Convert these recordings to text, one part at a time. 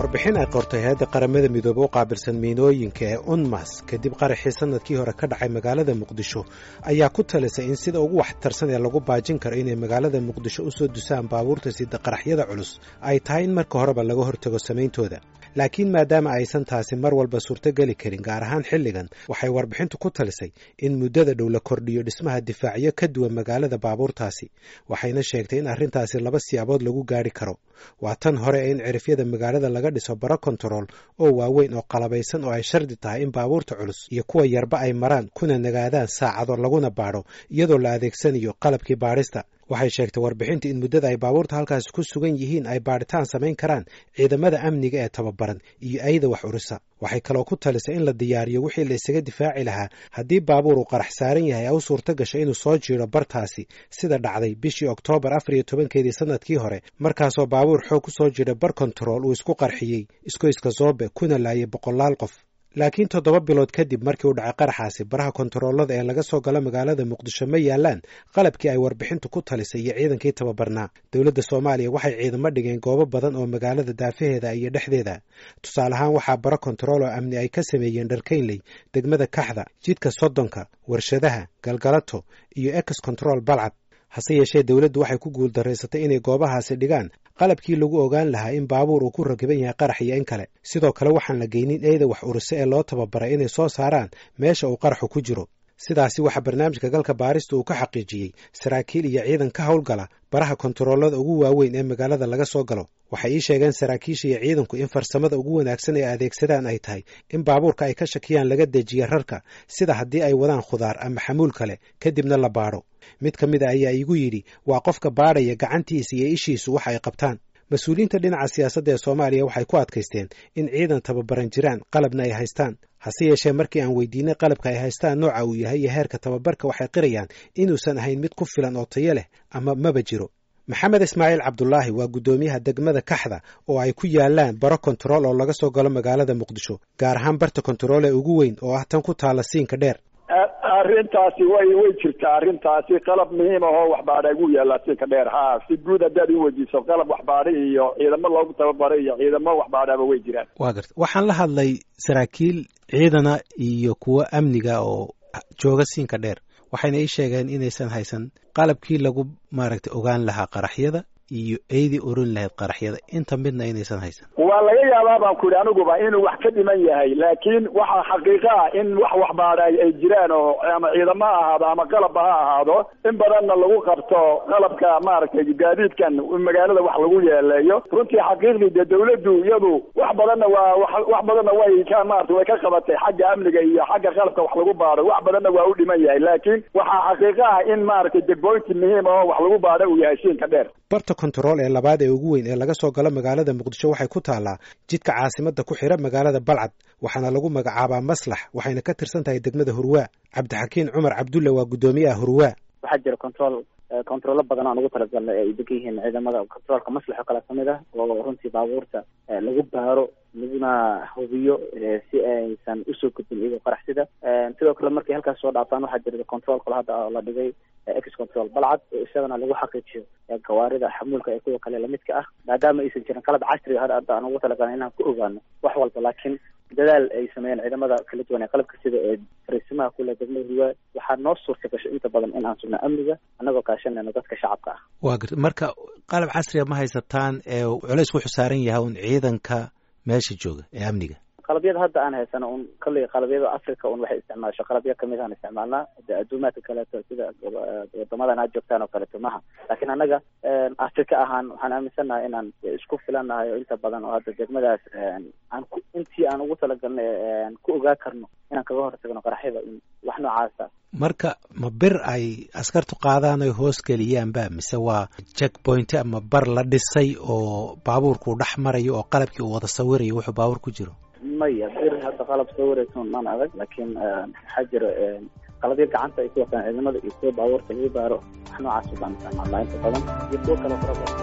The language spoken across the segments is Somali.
warbixin ay qortay hay-adda qaramada midoobe u qaabilsan miinooyinka ee unmas kadib qaraxii sanadkii hore ka dhacay magaalada muqdisho ayaa ku talisay in sida ugu waxtarsan ee lagu baajin karo inay magaalada muqdisho u soo dusaan baabuurta sida qaraxyada culus ay tahay in marka horeba laga hortago samayntooda laakiin maadaama aysan taasi mar walba suurtogeli karin gaar ahaan xilligan waxay warbixintu ku talisay in muddada dhow la kordhiyo dhismaha difaacyo ka duwan magaalada baabuurtaasi waxayna sheegtay in arrintaasi laba siyaabood lagu gaari karo waa tan hore ee in cirifyada magaalada laga dhiso baro kontarool oo waaweyn oo qalabaysan oo ay shardi tahay in baabuurta culus iyo kuwa yarba ay maraan kuna nagaadaan saacado laguna baadho iyadoo la adeegsanayo qalabkii baadhista waxay sheegtay warbixinta in muddada ay baabuurta halkaasi ku sugan yihiin ay baadhitaan samayn karaan ciidamada amniga ee tababaran iyo ayda wax urisa waxay kaloo ku talisay in la diyaariyo wixii la isaga difaaci lahaa haddii baabuur uu qarax saaran yahay u suurto gasho inuu soo jiiro bartaasi sida dhacday bishii oktoobar afar iyo tobankeedii sanadkii hore markaasoo baabuur xoog ku soo jira bar kontarool uu isku qarxiyey iskoyska zoobe kuna laayay boqolaal qof laakiin toddoba bilood kadib markii uu dhacay qaraxaasi baraha kontaroolada ee laga soo galo magaalada muqdisho ma yaalaan qalabkii ay warbixintu ku talisay iyo ciidankii tababarnaa dowladda soomaaliya waxay ciidamo dhigeen goobo badan oo magaalada daafaheeda iyo dhexdeeda tusaale ahaan waxaa baro kontarool oo amni ay ka sameeyeen dharkaynley degmada kaxda jidka soddonka warshadaha galgalato iyo ex control balcad hase yeeshee dowladdu waxay ku guuldaraysatay inay goobahaasi dhigaan qalabkii lagu ogaan lahaa in baabuur uu ku rakiban yahay qarax iyo in kale sidoo kale waxaan la geynin eeda wax urise ee loo tababaray inay soo saaraan meesha uu qaraxu ku jiro sidaasi waxaa barnaamijka galka baarista uu ka xaqiijiyey saraakiil iyo ciidan ka howlgala baraha kontaroolada ugu waaweyn ee magaalada laga soo galo waxay ii sheegeen saraakiisha iyo ciidanku in farsamada ugu wanaagsan ee adeegsadaan ay tahay in baabuurka ay ka shakiyaan laga dejiya rarka sida haddii ay wadaan khudaar ama xamuul kale kadibna la baadho mid ka mid a ayaa iigu yidhi waa qofka baadhaya gacantiisa iyo ishiisu wax ay qabtaan mas-uuliyiinta dhinaca siyaasadda ee soomaaliya waxay ku adkaysteen in ciidan tababaran jiraan qalabna ay haystaan hase yeeshee markii aan weydiinay qalabka ay haystaan nooca uu yahay iyo heerka tababarka waxay qirayaan inuusan ahayn mid ku filan oo tayo leh ama maba jiro maxamed ismaaciil cabdulaahi waa guddoomiyaha degmada kaxda oo ay ku yaalaan baro kontarool oo laga soo galo magaalada muqdisho gaar ahaan barta kontarool ee ugu weyn oo ah tan ku taala siinka dheer arrintaasi way way jirtaa arrintaasi qalab muhiim ahoo waxbaadha ugu yaallaa siinka dheer ha si guud haddaad u weydiiso qalab waxbaadha iyo ciidamo loogu tababaray iyo ciidamo waxbaadhaba way jiraan wa garta waxaan la hadlay saraakiil ciidana iyo kuwo amniga oo jooga siinka dheer waxayna ii sheegeen inaysan haysan qalabkii lagu maaragtay ogaan lahaa qaraxyada iyo eydii oran lahayd qaraxyada inta midna inaysan haysan waa laga yaabaa baan ku yidhi aniguba inuu wax ka dhiman yahay laakiin waxaa xaqiiqa ah in wax waxbaadha ay jiraan oo ama ciidamo ha ahaado ama qalabba ha ahaado in badanna lagu qabto qalabka maaragtay gaadiidkan magaalada wax lagu yeeleeyo runtii xaqiiqdii dee dawladdu iyadu wax badanna waa wax badanna way ka maarata way ka qabatay xagga amniga iyo xagga qalabka wax lagu baadho wax badanna waa u dhiman yahay laakiin waxaa xaqiiqa ah in maaragtay degboynti muhiim oo wax lagu baadho uu yahay siinka dheer barta kontarool ee labaad ee ugu weyn ee laga soo galo magaalada muqdisho waxay ku taallaa jidka caasimadda ku xidha magaalada balcad waxaana lagu magacaabaa maslax waxayna ka tirsan tahay degmada hurwaa cabdixakiin cumar cabdulle waa guddoomiyaha hurwaa waxaa jira control controllo badan aan ugu talagalnay ay degan yihiin ciidamada controolka maslax oo kale kamid ah oo runtii baabuurta lagu baaro laguna hubiyo si aysan usoo gudbin iyagoo qaraxsida sidoo kale markay halkaas soo dhaaftaan waxaa jira control kale hadda la dhigay ex control balcad oo isagana lagu xaqiijiyo gawaarida xamuulka ee kuwa kale lamidka ah maadaama aysan jirin qalab casriga hadda aan ugu talagalnay inaan ku ogaano wax walba laakiin dadaal ay sameeyeen ciidamada kala duwan ee qalabka sida ee fariisimaha kule degmada hiwaa waxaa noo suurta gasho inta badan in aan sugno amniga annagoo kaashanayno dadka shacabka ah wa garta marka qalab casriga ma haysataan ee culays wuxuu saaran yahay un ciidanka meesha jooga ee amniga qalabyada hadda aan haysano un kalley qalabyada africa un waxay isticmaasho qalabyo kamid aan isticmaalnaa de adduumaadka kaleeto sida wadamadan aad joogtaan oo kaleeto maha laakiin annaga africa ahaan waxaan aaminsannahay inaan isku filannahay oo inta badan oo hadda degmadaas aan ku intii aan ugu talagalnay ku ogaa karno inaan kaga hortagno qaraxyada wax noocaasa marka ma bir ay askartu qaadaan oy hoos geliyaanba mise waa jack point ama bar la dhisay oo baabuurkuu dhex marayo oo qalabkii uu wada sawirayo wuxuu baabuur ku jiro maya bir hadda qalab soo wareysan maan adag laakiin waxaa jira qalabyo gacanta ay ku wataan ciidamada iyo kuwa baabuurta lagu baaro wax noocaas baan isticmaalnaa inta badan iyo kuwo kale fara badan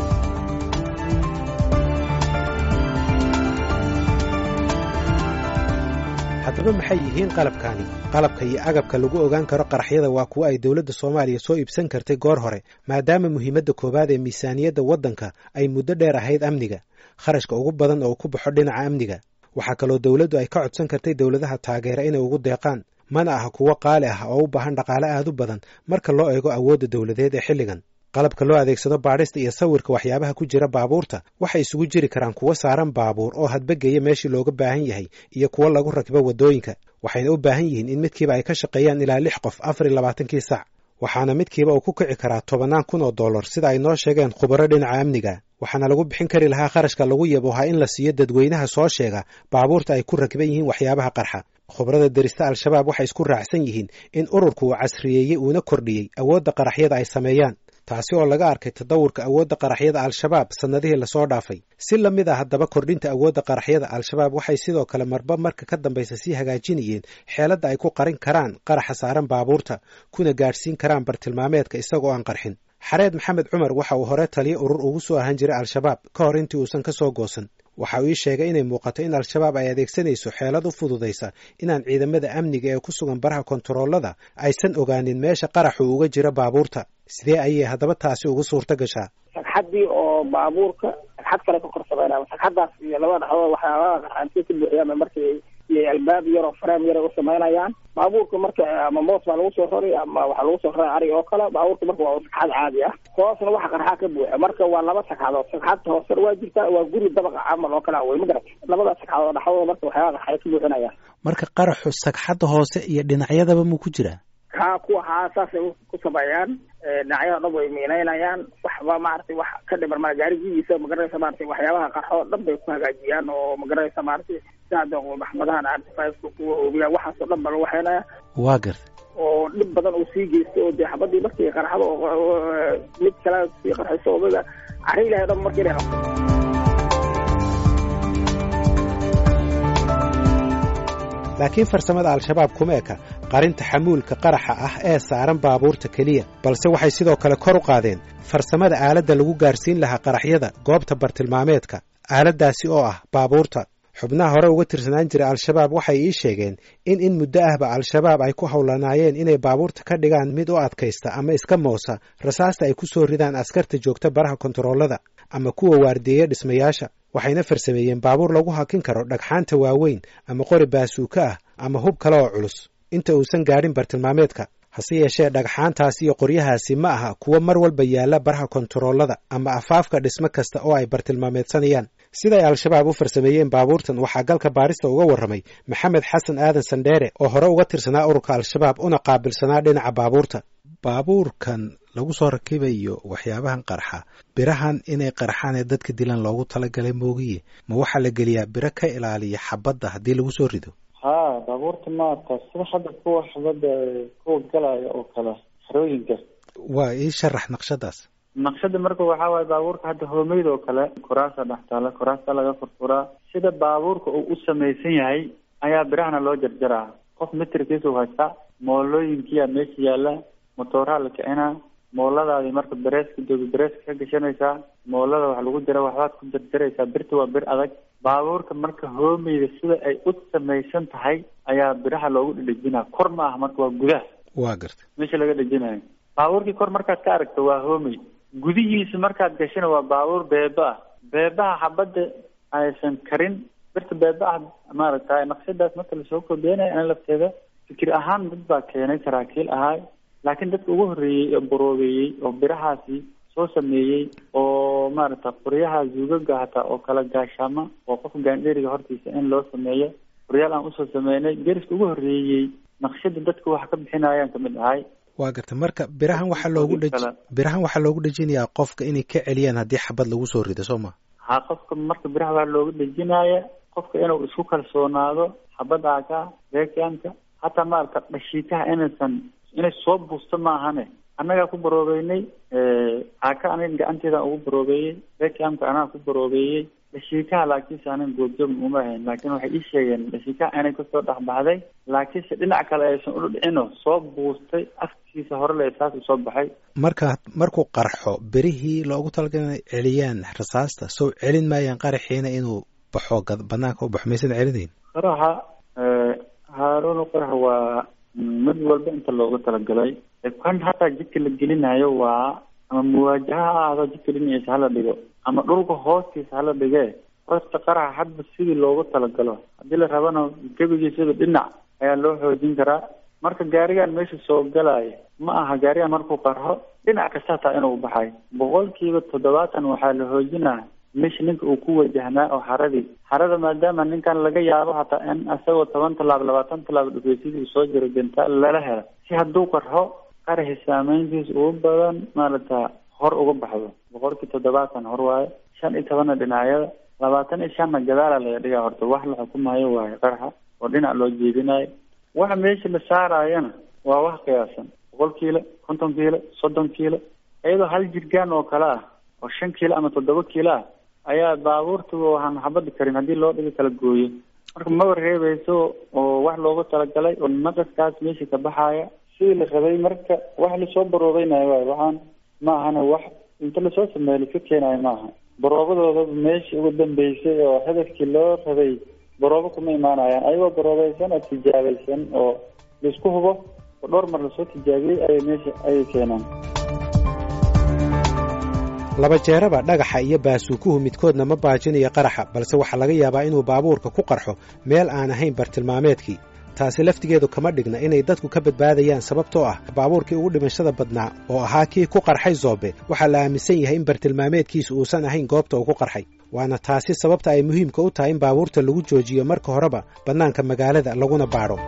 haddaba maxay yihiin qalabkaani qalabka iyo agabka lagu ogaan karo qaraxyada waa kuwo ay dowladda soomaaliya soo iibsan kartay goor hore maadaama muhiimadda koowaad ee miisaaniyadda waddanka ay muddo dheer ahayd amniga kharashka ugu badan oo ku baxo dhinaca amniga waxaa kaloo dowladdu ay ka codsan kartay dowladaha taageera inay ugu deeqaan mana aha kuwo qaali ah oo u baahan dhaqaale aad u badan marka loo eego awoodda dowladeed ee xilligan qalabka loo adeegsado baadhista iyo sawirka waxyaabaha ku jira baabuurta waxay isugu jiri karaan kuwo saaran baabuur oo hadbageya meeshii looga baahan yahay iyo kuwo lagu rakibo waddooyinka waxayna u baahan yihiin in midkiiba ay ka shaqeeyaan ilaa lix qof afar iyo labaatankii sac waxaana midkiiba uu ku kici karaa tobannaan kun oo dollar sida ay noo sheegeen khubaro dhinaca amniga waxaana lagu bixin kari lahaa kharashka lagu yabohaa in la siiyo dadweynaha soo sheega baabuurta ay ku rakiban yihiin waxyaabaha qarxa khubrada derista al-shabaab waxay isku raacsan yihiin in ururku uu casriyeeyey uuna kordhiyey awoodda qaraxyada ay sameeyaan taasi oo laga arkay tadawurka awoodda qaraxyada al-shabaab sannadihii lasoo dhaafay si la mid ah haddaba kordhinta awoodda qaraxyada al-shabaab waxay sidoo kale marba marka ka dambaysa sii hagaajinayeen xeeladda ay ku qarin karaan qaraxa saaran baabuurta kuna gaadhsiin karaan bartilmaameedka isagoo aan qarxin xareed maxamed cumar waxa uu hore taliyo urur ugu soo ahaan jiray al-shabaab ka hor intii uusan ka soo goosan waxa uu ii sheegay inay muuqato in al-shabaab ay adeegsanayso xeelad u fududaysa inaan ciidamada amniga ee ku sugan baraha kontaroolada aysan ogaanin meesha qaraxu uga jira baabuurta sidee ayay haddaba taasi ugu suurto gashaa sagxaddii oo baabuurka sagxad kale ka kor sameynaya sagxaddaas iyo labada dhexdood waxyaabaha qarxaantiya ka buuxiyaan markay iyo albaab yaroo fareem yara u samaynayaan baabuurka marka ama moos baa lagu soo roray ama waxaa lagu soo roray arig oo kale baabuurka marka waa sagxad caadi ah hoosna waxa qarxaa ka buuxa marka waa laba sagxadood sagxadta hoosena waa jirtaa waa guri dabaqa camal oo kale wey ma garat labada sagxadood dhexdooda marka waxyaabaha qarxay ka buuxinayaan marka qaraxu sagxadda hoose iyo dhinacyadaba muu ku jiraa ha kuwa haa saasay ku sameeyaan dhinacyada dhan way miinaynayaan waxba maaragtay wax ka dhiman ma gaarigiisa magaranaysa maratay waxyaabaha qarxo dhan bay ku hagaajiyaan oo magaranaysa maaragtay sida maxmadahan artifika kuwa oobiyaan waxaasoo dhan ba lagu waxeynaya waa garta oo dhib badan uu sii geysto oo dee xabadii markii qarxado mid kale sii qarxiso odaga cari ilahay o dhan markii la laakiin farsamada al-shabaab kuma eka qarinta xamuulka qaraxa ah ee saaran baabuurta keliya balse waxay sidoo kale kor u qaadeen farsamada aaladda lagu gaarsiin lahaa qaraxyada goobta bartilmaameedka aaladdaasi oo ah baabuurta xubnaha hore uga tirsanaan jira al-shabaab waxay ii sheegeen in in muddo ahba al-shabaab ay ku howlanaayeen inay baabuurta ka dhigaan mid u adkaysta ama iska moosa rasaasta ay ku soo ridaan askarta joogta baraha kontaroolada ama kuwa waardiyeya dhismayaasha waxayna farsameeyeen baabuur lagu hakin karo dhagxaanta waaweyn ama qori baasuuka ah ama hub kale oo culus inta uusan gaadhin bartilmaameedka hase yeeshee dhagxaantaas iyo qoryahaasi ma aha kuwo mar walba yaalla baraha kontaroolada ama afaafka dhismo kasta oo ay bartilmaameedsanayaan siday al-shabaab u farsameeyeen baabuurtan waxaa galka baarista uga warramay maxamed xasan aadan sandheere oo hore uga tirsanaa ururka al-shabaab una qaabilsanaa dhinaca baabuurta baabuurkan lagu soo rakibayo waxyaabahan qarxa birahan inay qarxaan ee dadka dilan loogu talagalay moogiye ma waxaa la geliyaa biro ka ilaaliya xabadda haddii lagu soo rido ha baabuurta maarata sida hadda kuwa xabadda kuwa galaya oo kale xerooyinka waa ii sharax naqshadaas naqshada marka waxaa waaye baabuurka hadda hoomeyda oo kale koraasa dhex taala koraasta laga furfuraa sida baabuurka uu u samaysan yahay ayaa birahana loo jarjaraa qof mitirkiisa u haystaa moolooyinkiyaa meesha yaalla motooraha la kicinaa mooladaadi marka bereeska doobi bereeska ka gashanaysaa moolada wax lagu jira waxbaad ku jarjaraysaa birta waa bir adag baabuurka marka hoomeyda sida ay u samaysan tahay ayaa biraha loogu dhedhejinaa kor ma aha marka waa gudaha waa garta meesha laga dhejinayo baabuurkii kor markaad ka aragto waa hoomey gudihiisa markaad gashana waa baabuur beeba ah beebaha xabadda aysan karin birta beeba ah maaragtay naqshadaas marka lasoo kordeenaya ana lafteeda fikir ahaan dad baa keenay saraakiil ahaay laakiin dadka ugu horreeyey oo boroobeeyey oo birahaasi soo sameeyey oo maaragta qoryaha zuugaga hataa oo kala gaashaama oo qofka gaandheeriga hortiisa in loo sameeyo qoryaal aan usoo sameynay deriska ugu horreeyey naqshada dadka wax ka bixinayaan kamid ahay waa garta marka birahan waxaa loogu dheji birahan waxaa loogu dhejinayaa qofka inay ka celiyaan haddii xabad lagu soo rido soo ma ha qofka marka biraha waa looga dhejinaya qofka inuu isku kalsoonaado xabadda aka reekamka hataa maarata dhashiitaha inaysan inay soo buusto maahane annagaa ku baroobeynay aka aniga gacanteeda ugu baroobeeyey reekamka anaa ku baroobeeyey dhashiikaha laakiinse anan goobjoogna uma ahayn laakiin waxay ii sheegeen dhashiikaha inay kasoo dhexbaxday laakiinse dhinac kale aysan udhicino soo buustay afkiisa hore le saas u soo baxay marka markuu qarxo berihii loogu talagalay inay celiyaan rasaasta sow celin maayaan qaraxiina inuu baxo banaanka u baxo maysan celinayn qaraxa haaruun qarax waa mid walba inta loogu talagalay kan hataa jidka la gelinayo waa ama muwaajaha ha ahdo jidka dhinaciisa hala dhigo ama dhulka hoostiisa hala dhige horta qaraxa hadba sidii loogu talagalo haddii la rabana gebigiisaba dhinac ayaa loo xoojin karaa marka gaarigan meesha soo galaya ma aha gaarigan markuu qarxo dhinac kasta hataa inuu baxay boqolkiiba toddobaatan waxaa la xoojinaa meesha ninka uu ku wajahnaa oo xaradii xarada maadaama ninkan laga yaabo hataa in isagoo toban tallaab labaatan tallaab dhufeysidii uu soo jiro bentaal lala helo si hadduu qarxo qaraxi saameyntiisa ugu badan maarata hor uga baxdo boqolkii toddobaatan hor waayo shan iyo tobanna dhinacyada labaatan iyo shanna gadaala laga dhigaa horta wax la xukumayo waayo qaraxa oo dhinac loo jeedinayo waxa meesha la saarayana waa wax qiyaasan boqol kiilo konton kiilo soddon kiilo iyadoo hal jirgaan oo kale ah oo shan kiilo ama toddoba kiilo ah ayaa baabuurta waxaan xabadi karin haddii loo dhiga kala gooyo marka maba reebeyso oo wax loogu talagalay oo naqaskaas meesha ka baxaya sidii la rabay marka wax lasoo baroobeynayo waay waxaan ma ahana wax inta lasoo sameeyo laska keenayo maaha baroobadooda meeshii ugu dambeysay oo hadafkii loo rabay baroobo kuma imaanayaan ayagoo baroobaysan oo tijaabaysan oo laisku hubo oo dhowr mar lasoo tijaabiyey ayay meesha ayay keenaan laba jeeraba dhagaxa iyo baasuukuhu midkoodna ma baajinayo qaraxa balse waxaa laga yaabaa inuu baabuurka ku qarxo meel aan ahayn bartilmaameedkii taasi laftigeedu kama dhigna inay dadku ka badbaadayaan sababtoo ah baabuurkii ugu dhimashada badnaa oo ahaa kii ku qarxay zoobe waxaa la aaminsan yahay in bartilmaameedkiisu uusan ahayn goobta uu ku qarxay waana taasi sababta ay muhiimka u tahay in baabuurta lagu joojiyo marka horeba bannaanka magaalada laguna baadho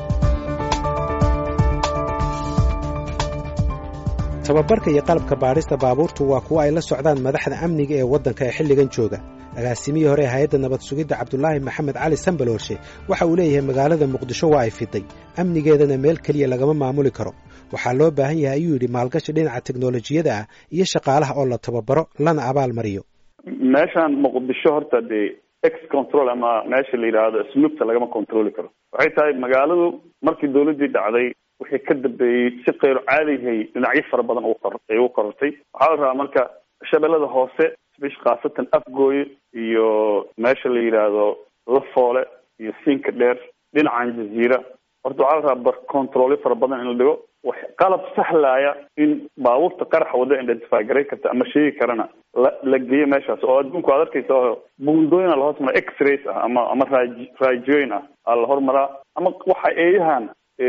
tababarka iyo qalabka baadhista baabuurtu waa kuwo ay la socdaan madaxda amniga ee waddanka ee xilligan jooga agaasimihii hore ee hay-adda nabad sugidda cabdulaahi maxamed cali sambaloolshe waxa uu leeyahay magaalada muqdisho waa ay fiday amnigeedana meel keliya lagama maamuli karo waxaa loo baahan yahay ayuu yidhi maalgashi dhinaca teknolojiyada ah iyo shaqaalaha oo la tababaro lana abaal mariyo meeshaan muqdisho horta dee ex control ama meesha la yidhaahdo snuubta lagama controli karo waxay tahay magaaladu markii dawladdii dhacday wixii ka dambeeyey si kayro caadihay dhinacyo fara badan ay u korortay waxaa la rabaa marka shabeellada hoose bish khaasatan afgooye iyo meesha la yidhaahdo lafoole iyo siinka dheer dhinacan jaziira horta waxaa la rabaa bar controlyo fara badan in la dhigo wax qalab sahlaya in baabuurta qaraxa wada identify garay karta ama sheegi karana la la geeyo meeshaas oo adduunku aad arkaysa buundooyin a lahoos maraa x-rays ah ama ama raaj raajooyin ah aa la hormaraa ama waxa eeyahan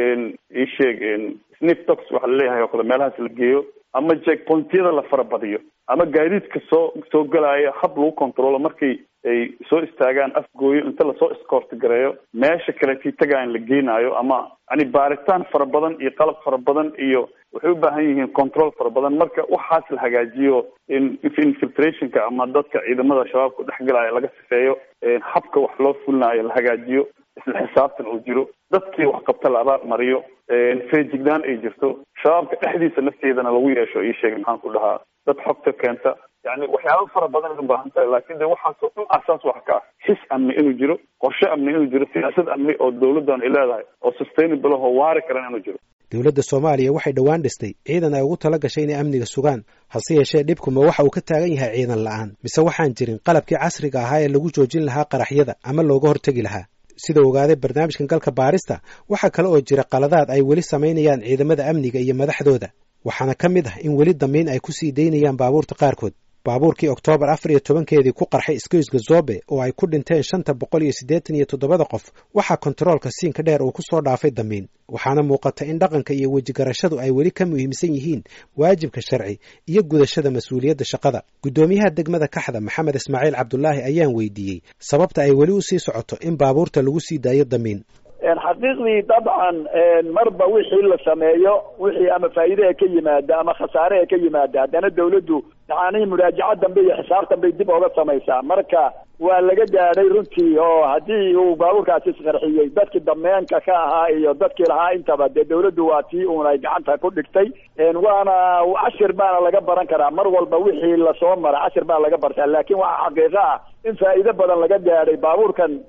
isheeg sniftox waxa laleeyahay oo kale meelahaas la geeyo ama jackpointyada la farabadiyo ama gaadiidka soo soo galaya hab lagu controlo markay ay soo istaagaan afgooyo inta lasoo escoort gareeyo meesha kaletii tagaan la geenaayo ama yani baaritaan fara badan iyo qalab fara badan iyo waxay u baahan yihiin control fara badan marka waxaas la hagaajiyo infiltrationka ama dadka ciidamada shabaabka dhexgalaya laga sifeeyo habka wax loo fulinayo la hagaajiyo isla xisaabtan uu jiro dadkii wax qabta la abaal mariyo feejignaan ay jirto shabaabka dhexdiisa lafteedana lagu yeesho ii sheegay maxaan ku dhahaa dad xogta keenta yani waxyaaba fara badan ay u baahan tahay laakin de waxaasoo dhan asaas wax ka ah xis amni inuu jiro qorshe amni inuu jiro siyaasad amni oo dawladdan ay leedahay oo sustainable oo waari karan inuu jiro dowladda soomaaliya waxay dhowaan dhistay ciidan ay ugu tala gashay inay amniga sugaan hase yeeshee dhibkuma waxa uu ka taagan yahay ciidan la'aan mise waxaan jirin qalabkii casriga ahaa ee lagu joojin lahaa qaraxyada ama looga hortegi lahaa sida ogaaday barnaamijkan galka baarista waxaa kale oo jira qaladaad ay weli samaynayaan ciidamada amniga iyo madaxdooda waxaana ka mid ah in weli damiin ay ku sii daynayaan baabuurta qaarkood baabuurkii oktoobar afar iyo tobankeedii ku qarxay iskoyska zobe oo ay ku dhinteen shanta boqol iyo siddeetan iyo toddobada qof waxaa kontaroolka siinka dheer uu ku soo dhaafay damiin waxaana muuqata in dhaqanka iyo wejigarashadu ay weli ka muhiimsan yihiin waajibka sharci iyo gudashada mas-uuliyadda shaqada guddoomiyaha degmada kaxda maxamed ismaaciil cabdulaahi ayaan weydiiyey sababta ay weli u sii socoto in baabuurta lagu sii daayo damiin xaqiiqdii dabcan marba wixii la sameeyo wixii ama faa'iidaha ka yimaada ama khasaaraha ka yimaada haddana dawladdu yani muraajaca dambe iyo xisaab dambey dib oga samaysaa marka waa laga gaadhay runtii oo haddii uu baabuurkaasi isqarxiyey dadkii dameenka ka ahaa iyo dadkii lahaa intaba dee dawladdu waa tii uun ay gacanta ku dhigtay waana cashir baana laga baran karaa mar walba wixii lasoo mara cashir baa laga bartaa laakin waxaa xaqiiqo ah in faa'iido badan laga gaadhay baabuurkan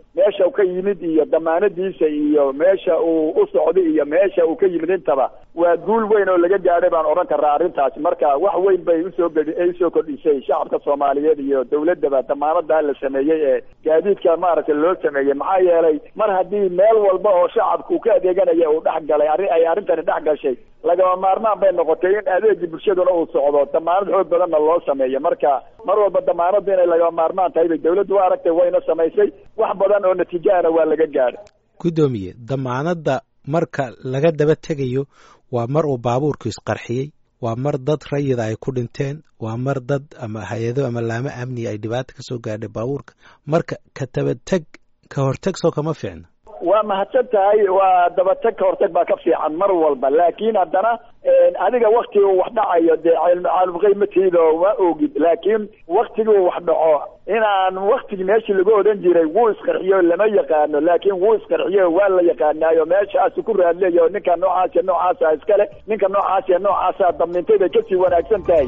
meesha uu ka yimid iyo damaanadiisa iyo meesha uu u socday iyo meesha uu ka yimid intaba waa guul weyn oo laga gaadhay baan odhan karaa arrintaasi marka wax weyn bay usoo gedi ay usoo kordhisay shacabka soomaaliyeed iyo dawladdaba damaanadaa la sameeyey ee gaadiidka maaragtay loo sameeyey maxaa yeelay mar haddii meel walba oo shacabka uu ka adeeganaya uu dhex galay arrin ay arrintani dhex gashay lagama maarmaan bay noqotay in adeegii bulshaduna uu socdo damaanad xoog badanna loo sameeyo marka mar walba damaanadu inay lagama maarmaan tahay bay dawladdu u aragtay wayna samaysay wax badan oo natiijaana waa laga gaadhay guddoomiye damaanadda marka laga daba tegayo waa mar uu baabuurku isqarxiyey waa mar dad rayida ay ku dhinteen waa mar dad ama hay-ado ama laamo amni ay dhibaata ka soo gaadhay baabuurka marka ka dabateg ka horteg soo kama fiicna waa mahadsan tahay waa dabatag ka hortag baa ka fiican mar walba laakiin haddana adiga waktiga wax dhacayo dee caalumqaymatiido ma ogid laakiin waktiguu wax dhaco inaan waktigi meeshii lagu odhan jiray wuu isqarxiyo lama yaqaano laakiin wuu isqarxiyo waa la yaqaanaayo meeshaasu ku raadleeyo ninka noocaasiya noocaasa iskale ninka noocaasiya noocaasa damintay bay kasii wanaagsan tahay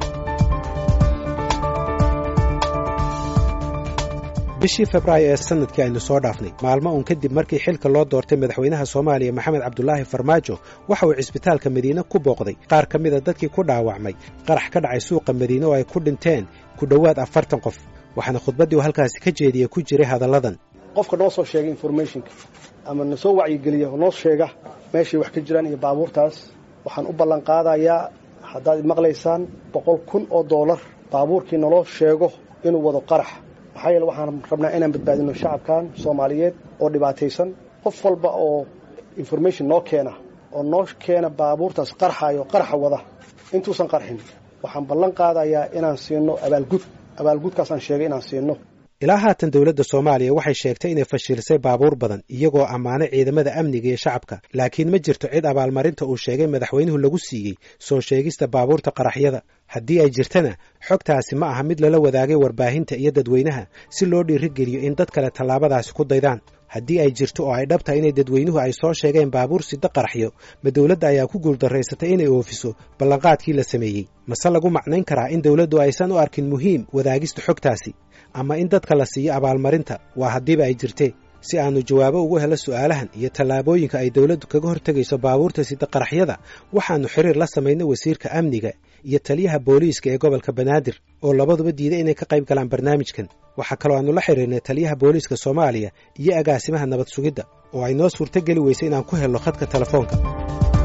bishii febraayo ee sanadkii aynu soo dhaafnay maalmo uun kadib markii xilka loo doortay madaxweynaha soomaaliya maxamed cabdulaahi farmaajo waxa uu cisbitaalka madiine ku booqday qaar ka mida dadkii ku dhaawacmay qarax ka dhacay suuqa madiine oo ay ku dhinteen ku dhowaad afartan qof waxaana khudbaddii uu halkaasi ka jeediya ku jiray hadalladan qofka noo soo sheega informationka ama na soo wacyigeliya oo noo sheega meeshay wax ka jiraan iyo baabuurtaas waxaan u ballan qaadayaa haddaad maqlaysaan boqol kun oo doolar baabuurkii naloo sheego inuu wado qarax maxaa yeele waxaan rabnaa inaan badbaadino shacabkan soomaaliyeed oo dhibaataysan qof walba oo information noo keena oo noo keena baabuurtaas qarxayo qarxa wada intuusan qarxin waxaan ballan qaadayaa inaan siino abaalgud abaalgudkaasaan sheegay inaan siino ilaa haatan dowladda soomaaliya waxay sheegtay inay fashilisay baabuur badan iyagoo ammaanay ciidamada amniga iyo shacabka laakiin ma jirto cid abaalmarinta uu sheegay madaxweynuhu lagu siiyey soo sheegista baabuurta qaraxyada haddii ay jirtana xogtaasi ma aha mid lala wadaagay warbaahinta iyo dadweynaha si loo dhiirigeliyo in dad kale tallaabadaasi ku daydaan haddii ay jirto oo ay dhab tahay inay dadweynuhu ay soo sheegeen baabuur sida qaraxyo ma dowladda ayaa ku guuldarraysatay inay oofiso ballanqaadkii la sameeyey mase lagu macnayn karaa in dowladdu aysan u arkin muhiim wadaagista xogtaasi ama in dadka la siiyo abaalmarinta waa haddiiba ay jirtee si aannu jawaabo ugu helo su'aalahan iyo tallaabooyinka ay dowladdu kaga hortegayso baabuurta sida qaraxyada waxaannu xiriir la samaynay wasiirka amniga iyo taliyaha booliiska ee gobolka banaadir oo labaduba diiday inay ka qayb galaan barnaamijkan waxaa kaloo aannu la xiriirnay taliyaha booliiska soomaaliya iyo agaasimaha nabad sugidda oo ay noo suurto geli weysay inaan ku helno khadka telefoonka